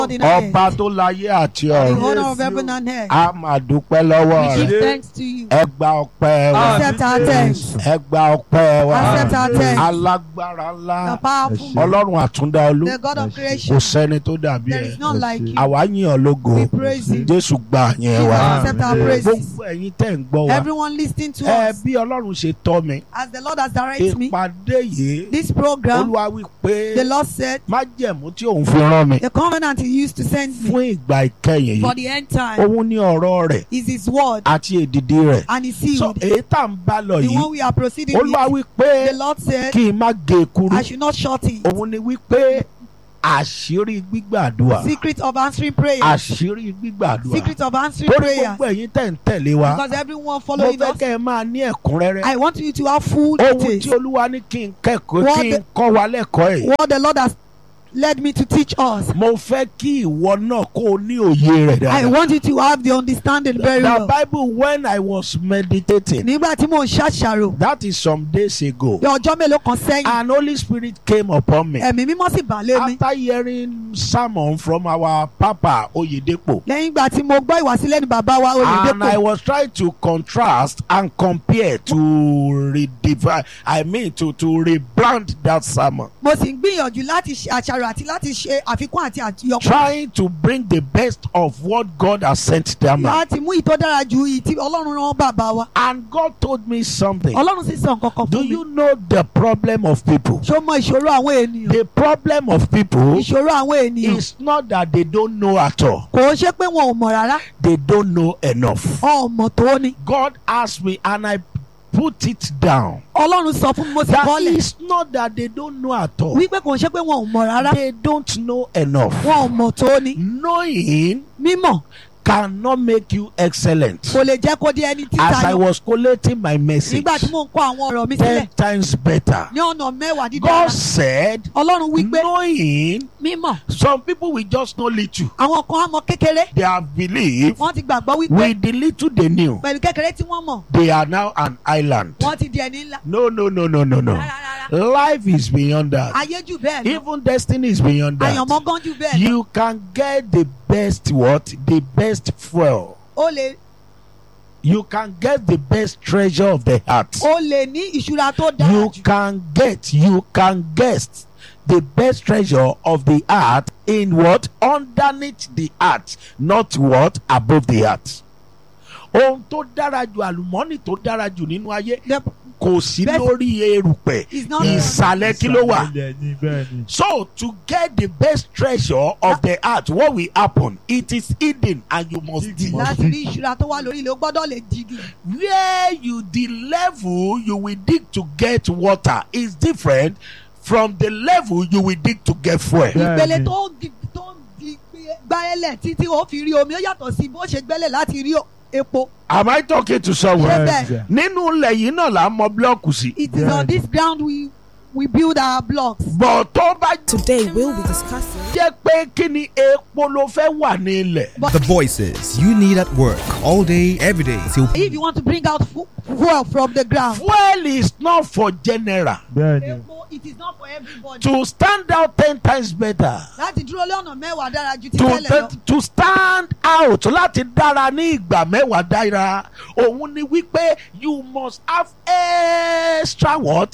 God in our ọba head. tó láyé àti The ọ̀run owner Yes, of heaven you- and earth. a máa dúpẹ́ lọ́wọ́ We rẹ̀ give Yes. thanks to you. ẹ gba ọpẹ́ wa Accept our thanks. ẹ gba ọpẹ́ wa Accept our thanks. alágbára ńlá The powerful, Yes, ọlọ́run àtúndá olú the God of Yes, kò creation. sẹ́ni tó dàbí There ẹ̀ is none like you. àwa yìn ọ́ lógo We praise you. jésù gba yẹn Jesus, wa accept our Amen. praises. gbogbo ẹ̀yin tẹ̀ ń gbọ́ wa Everyone listening to ẹ us, bí ọlọ́run ṣe tọ́ mi as the Lord has directed me, ìpàdé yìí this program, olúwa wí pé the Lord said, májẹ̀mú tí òun fi rán mi the covenant He used to send me fún ìgbà ìkẹyìn for yìí the end time òun ní ọ̀rọ̀ rẹ̀ is His word àti èdìdí rẹ̀ and His so seed. èyí tá ń bá lọ The yìí one we are proceeding olúwa with, wí pé the Lord said, kí n má gé e kúrú I should not short it. òun ni wí pé àṣírí gbígbàdúrà Secret of answering prayers. àṣírí gbígbàdúrà Secret of answering torí prayers. gbogbo ẹ̀yin tẹ̀ ń tẹ̀lé wa Because everyone mo following fẹ́ us, kẹ́ ẹ máa ní ẹ̀kúnrẹ́rẹ́ I want you to have full ohun tí details. olúwa ní kí n kẹ́kọ̀ọ́ What kí n the- kọ́ wa lẹ́kọ̀ọ́ ẹ̀ What the Lord has led me to teach us. mo fẹ́ kí ìwọ náà kó o ní òye rẹ̀ I dáadáa. want you to have the understanding very The well. Bible when I was meditating Nígbà tí mò ń ṣàṣàrò, that is some days ago ní ọjọ́ mélòó kan sẹ́yìn, and Holy Spirit came upon me ẹ̀mí mímọ́ sì bà lé mi. after hearing sermon from our Papa Oyedepo Lẹ́yìn ìgbà tí mo gbọ́ ìwàsílẹ̀ ní bàbá wa and I Oyèdépò, was trying to contrast and compare to redefine I mean to to rebrand that sermon mo sì ń gbìyànjú láti ṣe àṣàrò àti láti ṣe àfikún àti àyọkún. trying to bring the best of what God has sent them Láti mú ìtọ́ dára ju ìyí tí Ọlọ́run rán bàbá wa. and God told me something Ọlọ́run sì sọ nǹkan kan do fún mi. you know the problem of people Ṣó mọ ìṣòro àwọn ènìyàn? the problem of people Ìṣòro àwọn ènìyàn. It's not that they don't know at all. Kò ń ṣe pé wọn ò mọ̀ rárá. They don't know enough. Ọmọ tó ní. God asked me and I put it down. Ọlọ́run sọ fún mi mo sì That bọ́lẹ̀. is not that they don't know at all. Wípé kò ń ṣe pé wọn ò mọ̀ rárá. They don't know enough. Wọn ò mọ̀ tó ní. Knowing Mímọ̀ cannot make you excellent. kò lè jẹ́ kó di ẹni As I títayọ. was collating my message, Nígbà tí mò ń kó àwọn ọ̀rọ̀ mi ten sílẹ̀ times better. ní ọ̀nà mẹ́wàá dídára. God said, Ọlọ́run wípé knowing, mímọ̀ some people will just know little. àwọn kan á mọ kékeré. They have believed Wọ́n ti gbàgbọ́ wípé with the little they knew, pẹ̀lú kékeré tí wọ́n mọ̀ they are now an island. wọ́n ti di ẹni ńlá. No, no, no, no, no, no. Rárá rárá. Life is beyond that. Ayé jù bẹ́ẹ̀ lọ. Even destiny is beyond Àyànmọ́ that. gan jù bẹ́ẹ̀ lọ. You can get the best what? The best fuel. O lè You can get the best treasure of the heart. o lè ní ìṣúra tó dára You jù. can get, you can guess the best treasure of the heart in what? Underneath the heart, not what? Above the heart. Ohun tó dára jù àlùmọ́nì tó dára jù nínú ayé The- kò sí Best- lórí erùpẹ̀ It's not ìsàlẹ̀ kí ló wà. Ìsàlẹ̀ ni bẹ́ẹ̀ ni. So to get the best treasure of the heart, what will happen? It is hidden and you must dig. láti rí ìṣúra tó wà lórí ilé o gbọ́dọ̀ lè digi. Where you the level you will dig to get water is different from the level you will dig to get fuel. Yeah. ìpele Bẹ́ẹ̀ni. tó di tó di gbáyẹlẹ̀ títí o fi rí omi ó yàtọ̀ sí bó ṣe gbẹ́lẹ̀ láti rí o- epo. Am I talking to Ṣé someone? bẹ́ẹ̀? Yes, Nínú ilẹ̀ yìí náà là ń mọ búlọ́ọ̀kù sí. It is Bẹ́ẹ̀ni. on this ground we we build our blocks. Bọ̀ tó bá Today we'll be discussing jẹ́ pé kí ni epo ló fẹ́ wà ní ilẹ̀. The voices you need at work all day, every day till If you want to bring out fu- fuel from the ground. Fuel is not for general. Bẹ́ẹ̀ ni. Epo it is not for everybody. To stand out ten times better. láti dúró lọ́nà mẹ́wàá dára ju ti to tẹ́lẹ̀ lọ. to stand out láti dára ní ìgbà mẹ́wàá dára òun ni wípé you must have extra what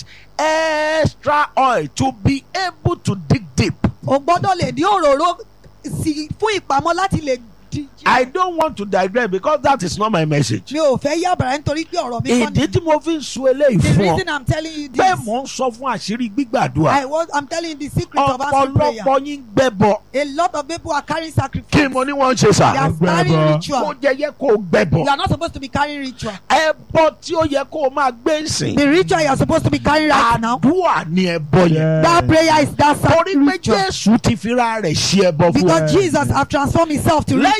extra oil to be able to dig deep. o gbọ́dọ̀ lè ní òróró sí fún ìpamọ́ láti lè di. I don't want to digress because that is not my message. mi ò fẹ́ yàbàrá nítorí pé ọ̀rọ̀ mi kọ́ ìdí ni. tí mo fi ń sun eléyìí the fún ọ reason i'm telling you this. pé mò ń sọ fún àṣírí gbígbàdúrà I was I'm telling you the secret of answering prayer. ọ̀pọ̀lọpọ̀ yín gbẹ́bọ a lot of people are carrying sacrifice. kí mo ní wọ́n ń ṣe they sà are carrying Gbẹ́bọ. ritual. kó jẹ́ yẹ kó o gbẹ́bọ you are not supposed to be carrying ritual. ẹbọ tí ó yẹ kó o máa gbé ń sìn. the ritual you are supposed to be carrying right now. àdúrà ni ẹbọ yẹn. Yeah. that prayer is that torí pé ritual. jésù ti fira rẹ̀ ṣe ẹbọ fún because wa. Jesus have transformed himself to lẹ́yìn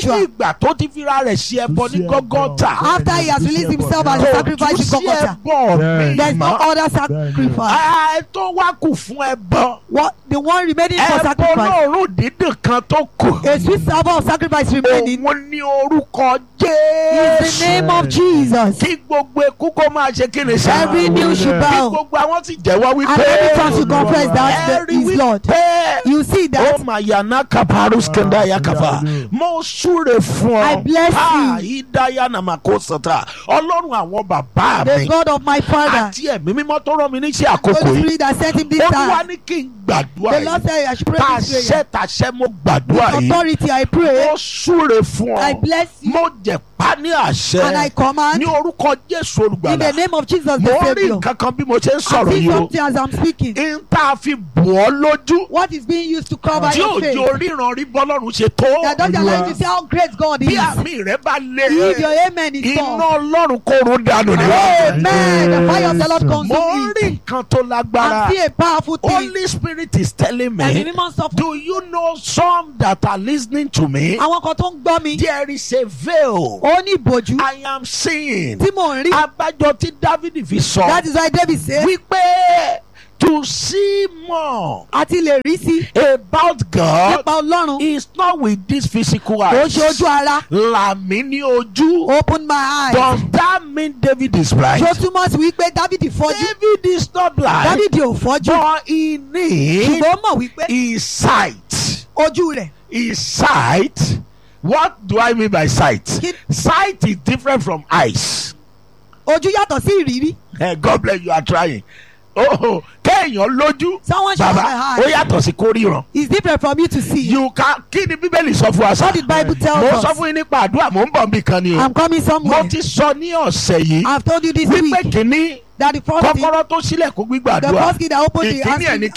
Joshua. ìgbà tó ti fira rẹ̀ ṣe ẹbọ ní gọ́gọ́tà After he has released himself as a kò sacrifice tún in sí Golgotha. ẹbọ mi There is no mọ́ other sacrifice. ẹ tó wá kù fún ẹbọ What the one remaining for ẹbọ sacrifice. lóòrùn dídùn kan tó kù A sweet savour of sacrifice remaining òun ní orúkọ is the Jésù name of Jesus. kí gbogbo ekú kó máa ṣe kí ni sá Every knee should kí bow. gbogbo àwọn sì jẹ́wọ́ And wípé every tongue should confess that ẹ̀rí the, is Lord. wípé You see ó that mà yànnà kaparus kẹndà yakava mo súre fún ọ I bless Ah, you. ìdáyà nàmàkó sọta ọlọ́run àwọn bàbá the mi God of my father, àti ẹ̀mí mímọ́ tó rán mi níṣẹ́ àkókò Holy yìí Spirit that sent him this ó wá time. ní kí n gbàdúrà The Lord yìí said I should pray this tàṣẹ prayer. tàṣẹ mo gbàdúrà With yìí authority I pray. mo súre fún I ọ bless you mo jẹ pa ní and I àṣẹ command ní orúkọ jésù in the olùgbàlà name of Jesus mo the rí Savior. nǹkan kan bí mo ṣe ń I sọ̀rọ̀ see yìí o something as I'm speaking. n tá a fi bù ọ́ lójú What is being used to cover tí your face? òjò ríran rí bọ́lọ́run ṣe tó That doesn't allow you to see how great God bí is. àmì rẹ bá lé If your amen is iná gone. ọlọ́run kó run dànù ní Amen. The fire of the Lord mo consume rí it. nǹkan tó lágbára And see a powerful thing. Holy Spirit is telling Ẹ̀mí me mímọ́ sọ fún do you know some that are listening to me àwọn kan tó ń gbọ́ mi. there is a veil Ó ní ìbòjú I am seeing tí mò ń rí. abájọ tí David fi sọ That is why David said wípé to see more a ti lè rí sí about God nípa Ọlọ́run. is not with this physical Kò eyes. ṣe ojú ara. Làmì ní ojú. Open my eyes. Does that mean David is blind? Ṣó túmọ̀ sí wípé Dávidi fọ́jú. David is not blind. Dávidi ò fọ́jú. But he needs Ṣùgbọ́n ó mọ̀ wípé his sight. ojú rẹ̀. His sight. What do I mean by sight? Kí- Sight is different from eyes. Ojú yàtọ̀ sí ìrírí. Eh, God bless you are trying. Oh, kéèyàn lójú. Someone should Bàbá, have ó a eye. yàtọ̀ sí kórìíran. It's different from you to see. You can kí ni Bíbélì sọ fún wa sá? What did Bible tell Mo sọ us? fún yín nípa àdúrà, mò ń bọ̀ nbí kan ni o. I'm coming Mo somewhere. ti sọ ní ọ̀sẹ̀ yìí I've told you this wípé week kìíní that the first thing, kọ́kọ́rọ́ tó sílẹ̀ kó the gbígbàdúrà. first thing that opened the Ìkíní ẹ̀ ní asking,